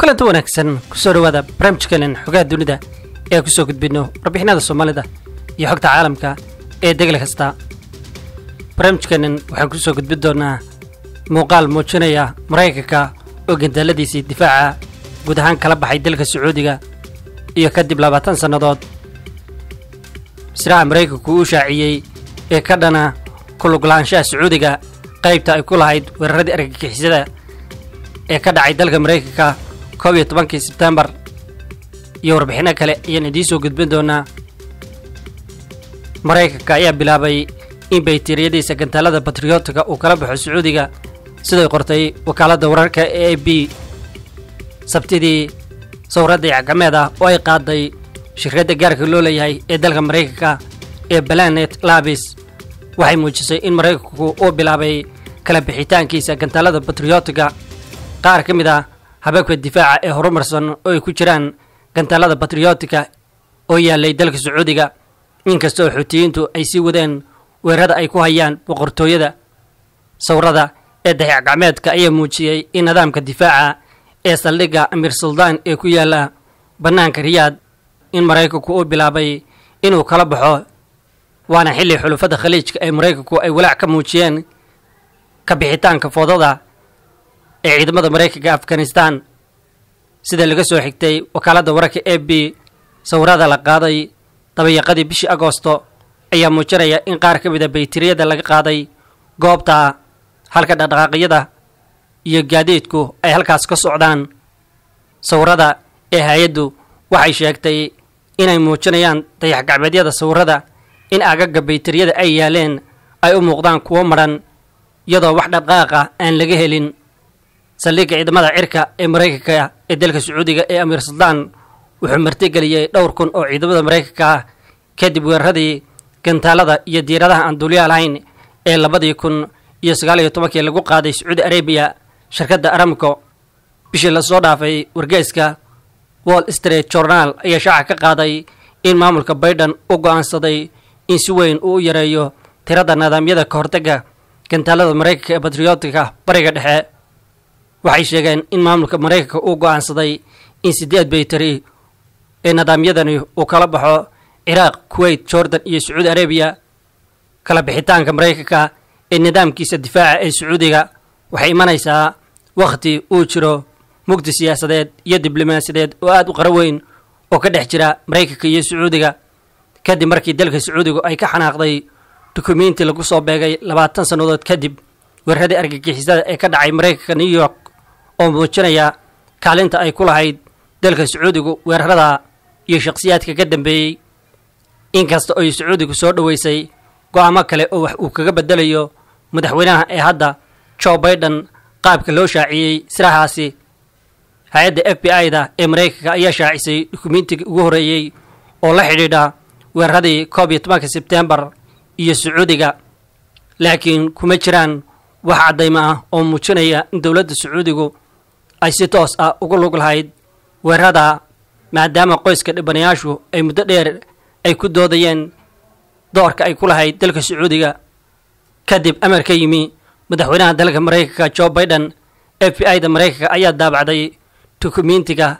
kulanti wanaagsan kusoo dhawaada barnaamijkeenan xogaha dunida ee kusoo gudbino warbixinada soomaalida iyo xogta caalamka ee degel kasta barnaamijkeenan waxaan kusoo gudbin doonaa muuqaal muujinaya maraykanka oo gandaaladiisii difaaca guud ahaan kala baxay dalka sacuudiga iyo kadib labaatan sannadood siraha maraykanku uu shaaciyey ee ka dhana kuluglaanshaha sacuudiga qaybta ay ku lahayd weeraradii argagixisada ee ka dhacay dalka maraykanka koob iyo tobankii sebtembar iyo warbixinno kale ayaan idiin soo gudbin doonaa maraykanka ayaa bilaabay in bayteriyadiisa gantaalada batriyootiga uu kala baxo sacuudiga siday qortay wakaaladda wararka e a b sabtidii sawradda cagameed ah oo ay qaaday shirkadda gaarka loo leeyahay ee dalka maraykanka ee balanet labis waxay muujisay in maraykanku uu bilaabay kala bixitaankiisa gantaalada batriyootiga qaar ka mid ah hababka difaaca ee horumarsan oo ay ku jiraan gantaalada batriyootika oo yaalay dalka sacuudiga inkastoo xuutiyiintu ay sii wadeen weerarada ay ku hayaan boqortooyada sawrada ee dayac gacmeedka ayaa muujiyey in nidaamka difaaca ee saldhigga amiir suldaan ee ku yaala bannaanka riyaad in maraykanku uu bilaabay inuu kala baxo waana xilli xulufada khaliijka ee maraykanku ay walaac ka muujiyeen ka bixitaanka foodada ee ciidamada maraykanka afghanistan sida laga soo xigtay wakaaladda wararka e b sawirada la qaaday dabayaqadii bishii agoosto ayaa muujinaya in qaar ka mid a bayteriyada laga qaaday goobta halka dhaqdhaqaaqyada iyo gaadiidku ay halkaas ka socdaan sawirada ee hay-addu waxay sheegtay inay muujinayaan dayax gacmeedyada sawirada in agaga bayteriyada ay yaaleen ay u muuqdaan kuwo madhan iyadoo wax dhaqaaqa aan laga helin saldhigga ciidamada cirka ee maraykanka ee dalka sacuudiga ee amiir suldaan wuxuu martigeliyey dhowr kun oo ciidamada maraykanka ah kadib weeraradii gantaalada iyo diiradaha aan duuliyaa lahayn ee labadii kun iyo sagaal iyo tobankii lagu qaaday sacuudi arabiya shirkadda aramco bishii lasoo dhaafay wargeeska wall street journal ayaa shaaca ka qaaday in maamulka baydhan u go'aansaday in si weyn uu u yareeyo tirada nidaamyada ka hortagga gantaalada maraykanka ee batriyootika bariga dhexe waxay sheegeen in maamulka maraykanka uu go'aansaday in siddeed baytari ee nidaamyadani uu kala baxo ciraaq kuwait jordan iyo sacuudi arabiya kala bixitaanka maraykanka ee nidaamkiisa difaaca ee sacuudiga waxay imanaysaa wakhti uu jiro mugdi siyaasadeed iyo diblomaasiyadeed oo aad u qaro weyn oo ka dhex jira maraykanka iyo sacuudiga kadib markii dalka sacuudigu ay ka xanaaqday dukumiinti lagu soo beegay labaatan sannadood kadib weeraradii argagixisada ee ka dhacay maraykanka new york oo muujinaya kaalinta ay ku lahayd dalka sacuudigu weerarada iyo shakhsiyaadka ka dambeeyey inkasta oo sacuudigu soo dhoweysay go'aamo kale oo wax uu kaga bedelayo madaxweynaha ee hadda joe baiden qaabka loo shaaciyey sirahaasi hay-adda f b i-da ee maraykanka ayaa shaacisay dukumiintigii ugu horreeyey oo la xidhiidha weeraradii koob iyo tobanka sebtembar iyo sacuudiga laakiin kuma jiraan wax caddaymo ah oo muujinaya in dowladda sacuudigu ay si toos ah ugu lug lahayd weerarada maadaama qoyska dhibanayaashu ay muddo dheer ay ku doodayeen doorka ay ku lahayd dalka sacuudiga kadib amar ka yimi madaxweynaha dalka maraykanka joe baiden f b i da maraykanka ayaa daabacday dukumiintiga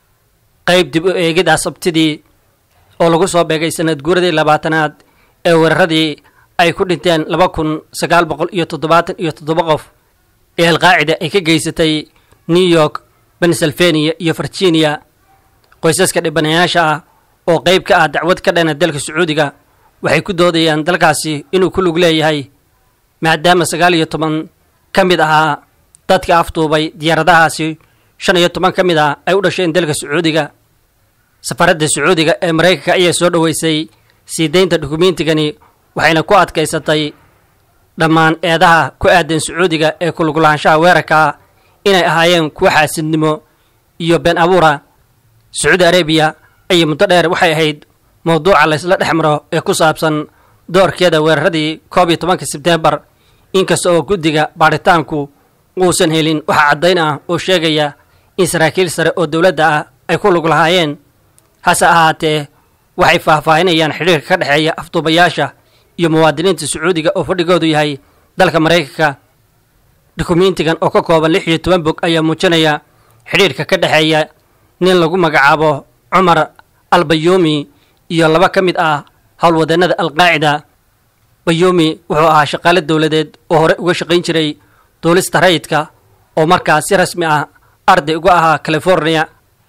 qayb dib u eegida sabtidii oo lagu soo beegay sanad guuradii labaatanaad ee weeraradii ay ku dhinteen laba kun sagaal boqol iyo toddobaatan iyo toddoba qof ee alqaacida ay ka geysatay new york pennsylvania iyo virginia qoysaska dhibanayaasha ah oo qayb ka ah dacwad ka dhana dalka sacuudiga waxay ku doodayaan dalkaasi inuu ku lug leeyahay maadaama sagaal iyo toban ka mid ahaa dadka afduubay diyaaradahaasi shan iyo toban ka mid ah ay u dhasheen dalka sacuudiga safaradda sacuudiga ee maraykanka ayaa soo dhoweysay sii daynta dukumiintigani waxayna ku adkaysatay dhammaan eedaha ku aadan sacuudiga ee kuluglaanshaha weerarka inay ahaayeen kuwa xaasidnimo iyo been abuura sacuudi arabiya ayay muddo dheer waxay ahayd mowduuca laysla dhex maro ee ku saabsan doorkeeda weeraradii koob iyo tobanka sebtembar inkasta oo guddiga baadhitaanku uusan helin waxa caddayn ah oo sheegaya in saraakiil sare oo dowladda ah ay ku lug lahaayeen hase ahaatee waxay faahfaahinayaan xidhiirka ka dhexeeya afduubayaasha iyo muwaadiniinta sacuudiga oo fadhigoodu yahay dalka maraykanka dukumiintigan oo ka kooban lix iyo toban bog ayaa muujinaya xidhiirka ka dhexeeya nin lagu magacaabo cumar al bayuumi iyo laba ka mid ah howlwadeenada alqaacida bayuumi wuxuu ahaa shaqaale dowladeed oo hore uga shaqayn jiray duulista rayidka oo markaas si rasmi ah arday uga ahaa california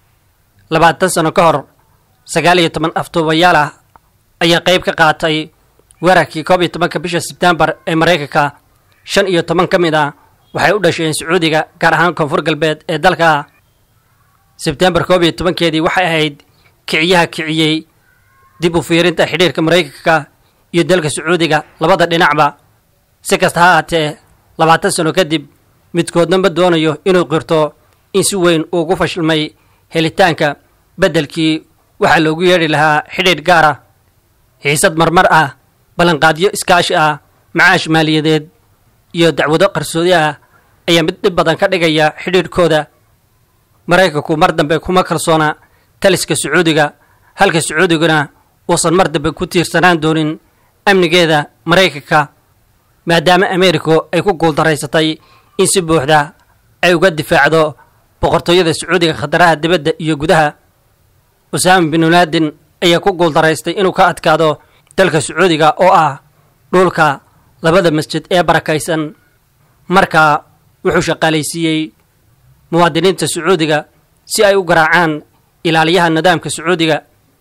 labaatan sano ka hor sagaal iyo toban aftuubayaal ah ayaa qayb ka qaatay weerarkii koob iyo tobanka bisha sebtembar ee maraykanka shan iyo toban ka mid ah waxay u dhasheen sacuudiga gaar ahaan koonfur galbeed ee dalka sebtembar koob iyo tobankeedii waxay ahayd kiciyaha kiciyey dib u fiirinta xidhiirka maraykanka iyo dalka sacuudiga labada dhinacba si kasta ha ahaatee labaatan sano kadib midkoodna ma doonayo inuu qirto in si weyn uu ugu fashilmay helitaanka beddelkii waxaa loogu yeedhi lahaa xidhiidh gaar ah xiisad marmar ah ballanqaadyo iskaashi ah macaash maaliyadeed iyo dacwado qarsoodi ah ayaa mid dhib badan ka dhigaya xidhiidhkooda maraykanku mar dambe kuma kalsoona taliska sacuudiga halka sacuudiguna uusan mar dambe ku tiirsanaan doonin amnigeeda maraykanka maadaama ameerika ay ku guuldaraysatay in si buuxda ay uga difaacdo boqortooyada sacuudiga khataraha dibadda iyo gudaha usaama binu laadin ayaa ku guuldaraystay inuu ka adkaado dalka sacuudiga oo ah dhulka labada masjid ee barakaysan markaa wuxuu shaqaalaysiiyey muwaadiniinta sacuudiga si ay u garaacaan ilaaliyaha nidaamka sacuudiga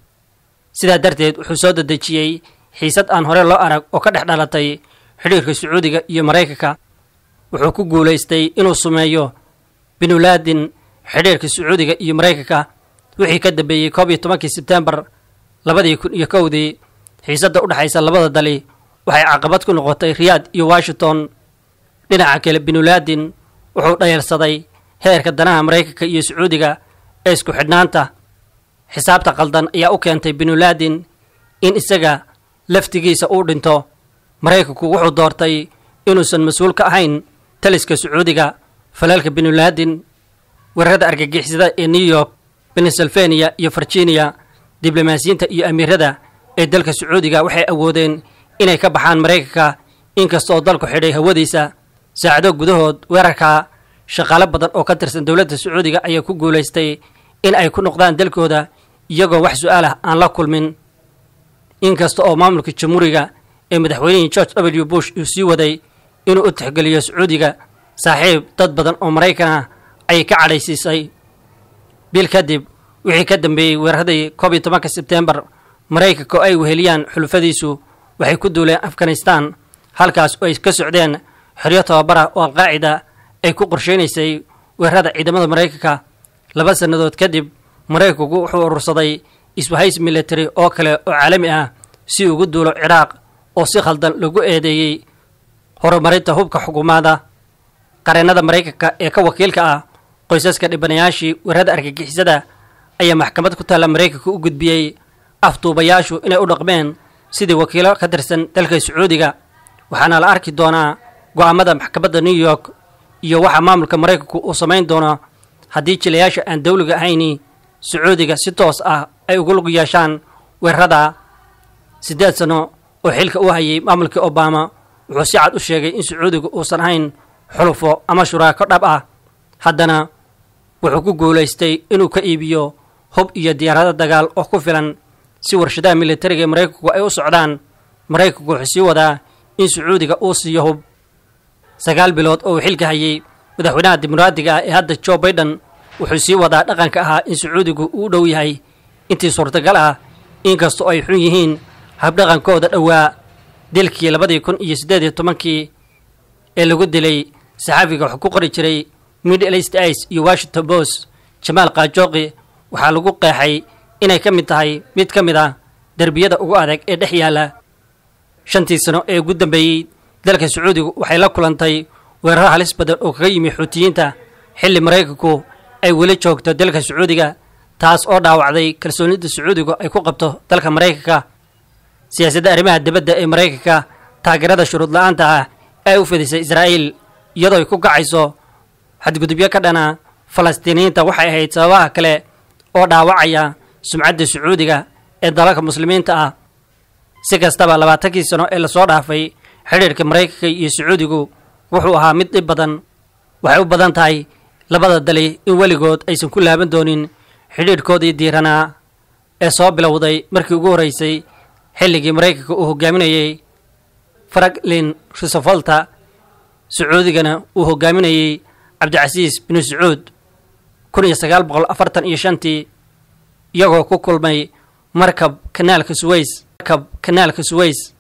sidaa darteed wuxuu soo dedejiyey xiisad aan hore loo arag oo ka dhex dhalatay xidhiirka sacuudiga iyo maraykanka wuxuu ku guulaystay inuu sumeeyo binulaadin xidhiirka sacuudiga iyo maraykanka wixii ka dambeeyey koob iyo tobankii sebtembar labadii kun iyo kowdii xiisadda u dhexaysa labada dali waxay caqabad ku noqotay riyaad iyo washington dhinaca kale binulaadin wuxuu dhayalsaday heerka danaha maraykanka iyo sacuudiga ee isku xidhnaanta xisaabta qaldan ayaa u keentay binulaadin in isaga laftigiisa uu dhinto maraykanku wuxuu doortay inuusan mas-uul ka ahayn taliska sacuudiga falaalka binulaadin weerarada argagixisada ee new york pennsylvania iyo virginia diblomaasiyiinta iyo amiirada ee dalka sacuudiga waxay awoodeen inay ka baxaan maraykanka inkasta oo dalku xidhay hawadiisa saacado gudahood weerarka shaqaalo badan oo ka tirsan dowladda sacuudiga ayaa ku guulaystay in ay ku noqdaan dalkooda iyagoo wax su-aal ah aan la kulmin inkasta oo maamulka jamhuuriga ee madaxweynihii george w bush uu sii waday inuu u tixgeliyo sacuudiga saaxiib dad badan oo maraykan ah ayay ka cadhaysiisay bil kadib wixii ka dambeeyey weeraradii koob iyo tobanka sebtembar maraykanka oo ay weheliyaan xulufadiisu waxay ku duuleen afghanistan halkaas oo ay ka socdeen xeryo tababara oo alqaacida ay ku qorsheynaysay weerarada ciidamada maraykanka laba sannadood kadib maraykanku wuxuu urursaday iswahays military oo kale oo caalami ah si ugu duulo ciraaq oo si khaldan lagu eedeeyey horumarinta hubka xukuumaada qareennada maraykanka ee ka wakiilka ah qoysaska dhibanayaashii weerarada argagixisada ayaa maxkamad ku taalla maraykanka u gudbiyey afduubayaashu inay u dhaqmeen sidii wakiilo ka tirsan dalka sacuudiga waxaana la arki doonaa go'aamada maxkamadda new york iyo waxa maamulka maraykanku uu samayn doono haddii jilayaasha aan dawliga ahayni sacuudiga si toos ah ay ugu lug yeeshaan weerarada siddeed sano oo xilka u hayay maamulkii obama wuxuu si cad u sheegay in sacuudiga uusan ahayn xulufo ama shuraako dhab ah haddana wuxuu ku guulaystay inuu ka iibiyo hub iyo diyaarado dagaal oo ku filan si warshadaha militariga ee maraykanku ay u socdaan maraykanku wuxuu sii wadaa in sacuudiga uu siiyo hub sagaal bilood oo uu xilka hayay madaxweynaha dimuqraadiga ah ee hadda joe baiden wuxuu sii wadaa dhaqanka ahaa in sacuudigu uu dhow yahay intii suurtagal ah inkastoo ay xun yihiin habdhaqankooda dhowaa dilkii labadii kun iyo siddeed iyo tobankii ee lagu dilay saxaafiga wuxuu ku qori jiray middle east ice iyo washington post jamaal kaajooqi waxaa lagu qeexay inay ka mid tahay mid ka mid ah derbiyada ugu adag ee dhex yaalla shantii sano ee ugu dambeeyey dalka sacuudigu waxay la kulantay weeraro halis badan oo kaga yimi xuutiyiinta xilli maraykanku ay weli joogto dalka sacuudiga taas oo dhaawacday kalsoonida sacuudigu ay ku qabto dalka maraykanka siyaasadda arrimaha dibadda ee maraykanka taageerada shuruud la-aanta ah ee u fidisay israa'iil iyadoo ay ku kacayso xadgudubyo ka dhana falastiiniyiinta waxay ahayd sababaha kale oo dhaawacaya sumcadda sacuudiga ee dalalka muslimiinta ah si kastaba labaatankii sano ee lasoo dhaafay xidhiirka maraykanka iyo sacuudigu wuxuu ahaa mid dhib badan waxay u badan tahay labada dali in weligood aysan ku laaban doonin xidhiidhkoodii diiranaa ee soo bilowday markii ugu horreysay xilligii maraykanka uu hogaaminayey franklin rosevelta sacuudigana uu hogaaminayey cabdicasiis binu sacuud kun iyo sagaal boqol afartan iyo shantii iyagoo ku kulmay markab kanaalka suweys markab kanaalka suweys